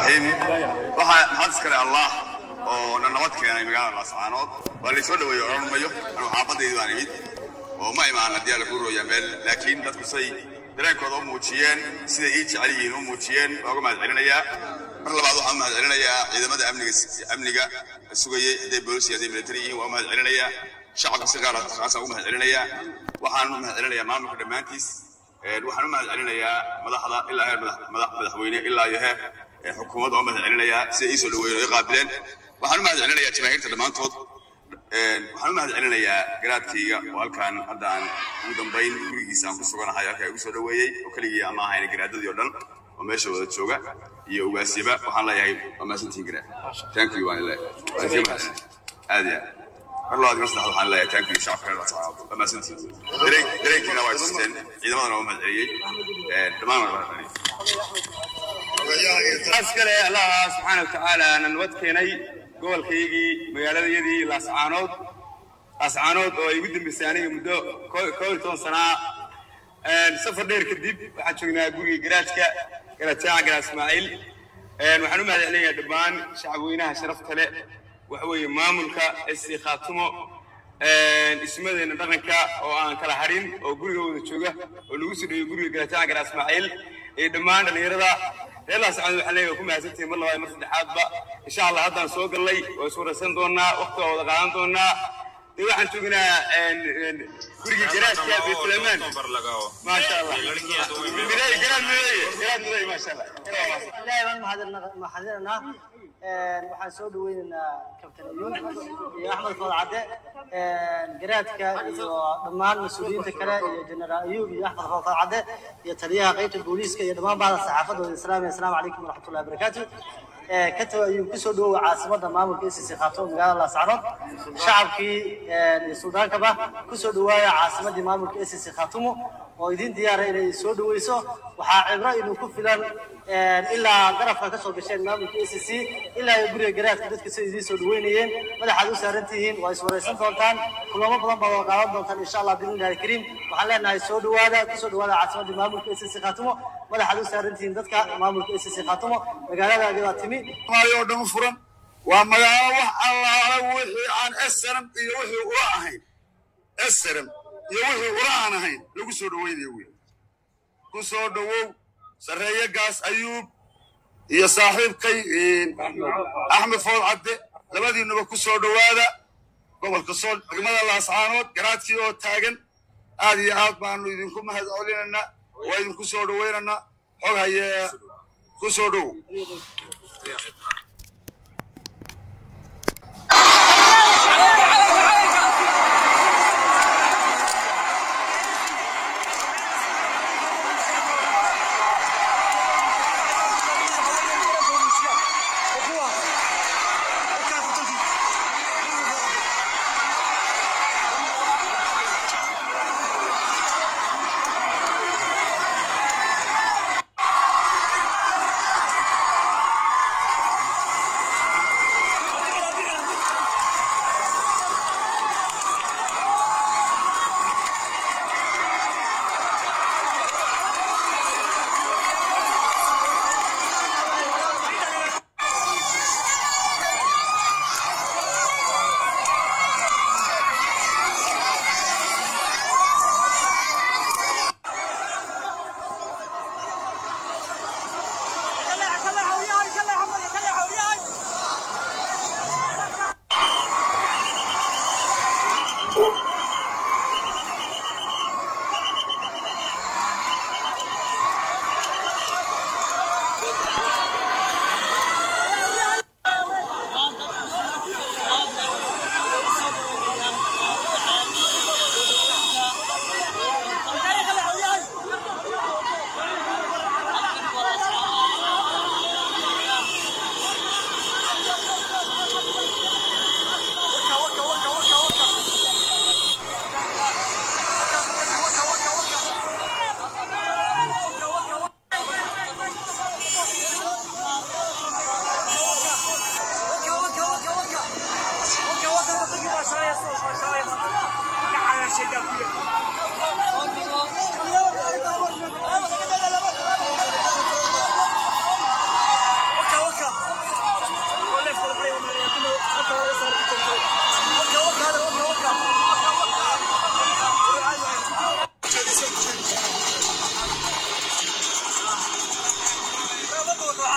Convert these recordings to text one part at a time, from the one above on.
raxiim waxaa maxad iskale allah oo na nabad keenay magaalada laascaanood waa laysoo dhaweeyey odhan mayo anuu xaafadaydi baan imid oo ma imaan haddii alla kuu rooyaa meel laakiin dadku say dareenkooda u muujiyeen siday ii jecel yihiin u muujiyeen waa uga mahad celinayaa mar labaad waxaan u mahad celinayaa ciidamada amniga amniga sugayey hadday boolis iyo hadday military yihiin waa u mahad celinayaa shacabka si gaar khaasaan ugu mahad celinayaa waxaan u mahad celinayaa maamulka dhammaantiis waxaan u mahad celinayaa madaxda ilaa heer madaxweyne ilaa iyo heer xukuumadda oo mahad celinayaa siday ii soo dhaweeyeen oo ii qaabileen waxaan u mahad celinayaa jamaahiirta dhammaantood waxaan u mahad celinayaa garaadkayga oo halkaan hadda aan ugu dambayn gurigiisa aan ku suganahay halkaa igu soo dhaweeyey oo keligii ama ahayna garaadadii oo dhan oo meesha wada jooga iyo ugaasyaba waxaan leeyahay waa mahadsantihin garaad thank you waan leeyahay aad iyo aad mar labaad mar saddexaad waxaan leeyahay thank you shacabka reer laascaanood waa mahadsantihin dareen dareenkiina waa tusteen ciidamadana waa mahad celiyey dhammaan waa mahad celiyey askale allah subxaana watacaala na nabad keenay gobolkaygii magaaladayadii laascaanood laascaanood oo ay ugu dambeysay aniga muddo koo iyo toban sanaa safar dheer kadib waxaan joognaa guriga garaajka garaajaaca garaad ismaaciil waxaan u mahad celinayaa dhammaan shacabweynaha sharafta leh waxa weeye maamulka esi khaatumo ismadeenna dhaqanka oo aan kala harin oo guriga wada jooga oo lagu soo dhoweyo guriga garaajaaca garaad ismaaciil iyo dhammaan dhallinyarada reer laascaanood waxaan leeyahay ku mahadsantihin mar labaad mar saddexaadba insha allah haddaan soo gallay waa is waraysan doonaa waqti waa wada qaadan doonaa dee waxaan joognaa gurigii garaadka beetlemaan maasha allah miday garaad miday garaad miday maasha allah ilaahay baan mahadinaynaa waxaan soo dhaweynaynaa kabtan ayuub iyo axmed food cadde garaadka iyo dhammaan mas-uuliyiinta kale iyo jenaraal ayuub iyo axmed food cadde iyo taliyaha qaybta booliiska iyo dhammaan bahda saxaafadooda islaamiya asalaamu calaykum waraxmatullahi wabarakaatu kataba ayuu kusoo dhawowa caasimada maamulka icc khaatoo magaalada laascaanood shacabkii iyo suldaankaba kusoo dhawaaya caasimadii maamulka icc khaatumo oo idin diyaara inay soo dhaweyso waxaa cibro idin ku filan ilaa garabka ka soo gasheen maamulka icc ilaa iyo guriga garaadka dadka sida idiin soo dhaweynayeen madaxaad u saaran tihiin waa iswaraysan doontaan kulamo badan baad wada qaadan doontaan insha allah biidnillahi alkariim waxaan leenahay soo dhawaada kusoo dhawaada caasimadii maamulka icc khaatumo madaxaad u saaran tihiin dadka maamulka icc khaatumo magaaladaadi baa timi oo dhan furan waa magaalo wax allaala wixii aan esram iyo wixii ula ahayn esram iyo wixii ula aan ahayn lagu soo dhaweynayo wey ku soo dhawow sarreeye gaas ayuub iyo saaxiibkay axmed food cadde labadiinuba ku soo dhowaada gobolka sool degmada laascaanood garaadkii oo taagan aad iyo aad baanu idinku mahad celinaynaa waa idinku soo dhaweynaynaa xog hayee ku soo dhowow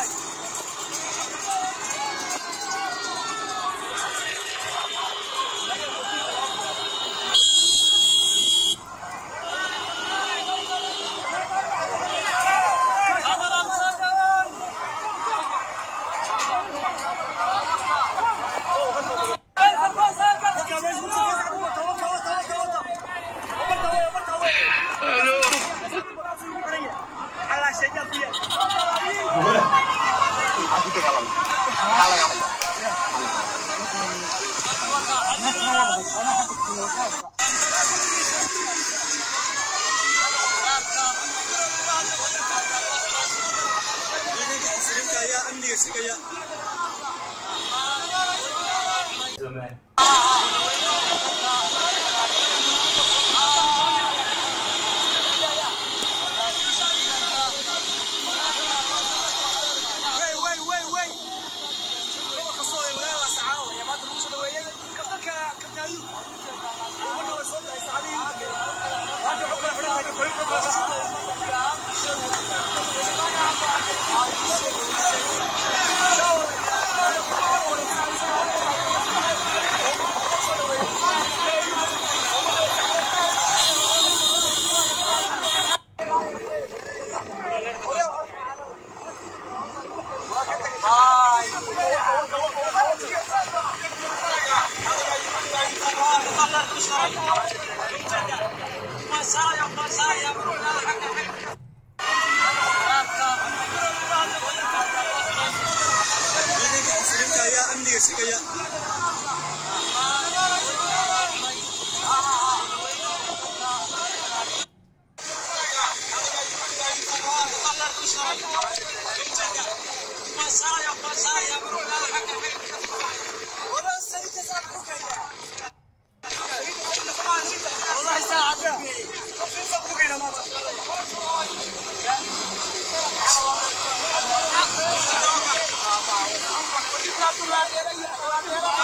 Thank you.